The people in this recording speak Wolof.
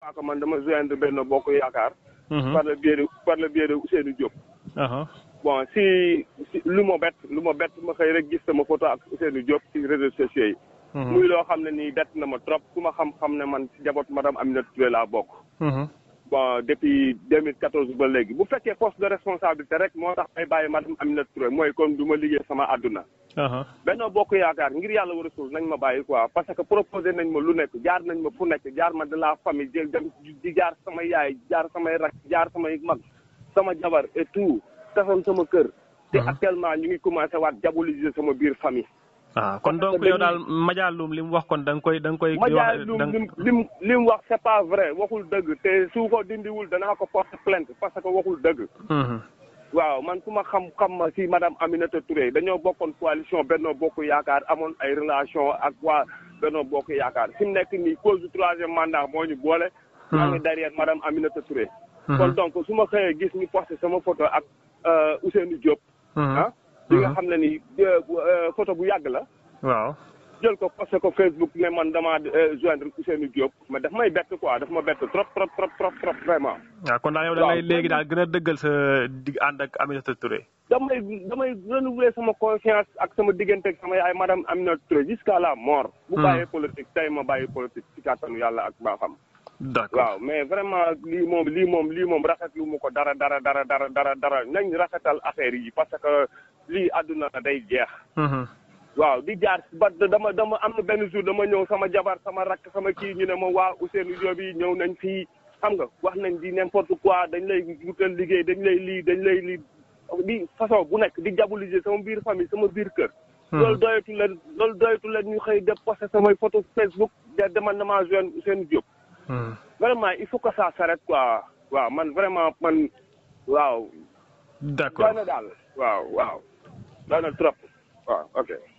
que man dama joindre benn bokk yaakaar. par le biais de par le biais de Ousseynou Diop. bon si si lu ma bett lu ma bett ma xëy rek gis sama photo ak Ousseynou Diop ci réseaux sociaux yi. muy loo xam ne nii bett na ma trop ku ma xam-xam ne man si jaboot madame Aminata Touré laa bokk. bon depuis 2014 ba léegi bu fekkee poste de responsabilité rek moo tax may bàyyi madame Aminata Touré mooy kon du ma liggéey sama àdduna. Benno Bokk Yaakaar ngir yàlla war a suul nañ ma bàyyi quoi parce que proposé nañ ma lu nekk jaar nañ ma fu nekk jaar ma de la famille jël dem di jaar sama yaay jaar samay rak jaar samay mag sama jabar et tout tasoon sama kër. te actuellement ñu ngi commencé waat diaboliser sama biir famille. ah kon donc yow daal Madialoum li mu wax kon da nga koy da nga koy. Madialoum li mu li mu wax c'est pas vrai waxul dëgg te su ko dindiwul danaa ko porter plainte parce que waxul dëgg. waaw man ku ma xam-xam ma si madame Aminata Touré dañoo bokkoon coalition Benno Bokk Yaakaar amoon ay relation ak waa Benno Bokk Yaakaar fi mu nekk nii cause du troisième mandat moo ñu boole. maa ngi derrière madame Aminata Touré. kon donc su ma xëyee gis ñu posté sama photo ak Ousseynou Diop. ah li nga xam ne ni photo bu yàgg la. waaw. jël ko posté ko Facebook ne man damaa joindre Ousseynou Diop mais daf may bett quoi daf ma bett trop trop trop trop trop vraiment. waaw kon daal yow da ngay léegi daal gën a dëggal sa dig ànd ak Aminata Touré. damay damay renouveler sama confiance ak sama diggante ak sama yaay madame Aminata Touré jusqu'à la mort. bu bàyyee politique tey ma bàyyi politique ci kàttanu yàlla ak baaxam. d'accord waaw mais vraiment lii moom lii moom lii moom rafetlu mu ko dara dara dara dara dara dara nañ rafetal affaire yi parce que lii àdduna day jeex. waaw di jaar ba dama dama am na benn jour dama ñëw sama jabar sama rakk sama kii ñu ne ma waa Ousseynou Diop yi ñëw nañ fii xam nga wax nañ di n'importe quoi dañ lay wutal liggéey dañ lay lii dañ lay lii di façon bu nekk di diaboliser sama biir famille sama biir kër. loolu doyatu leen loolu doyatu leen ñu xëy def posté samay photo Facebook de demal na maa jeune Ousseynou Diop. vraiment il faut que ça s'arrête quoi waaw man vraiment man waaw. d'accord doy na daal waaw waaw doy na trop waaw ok.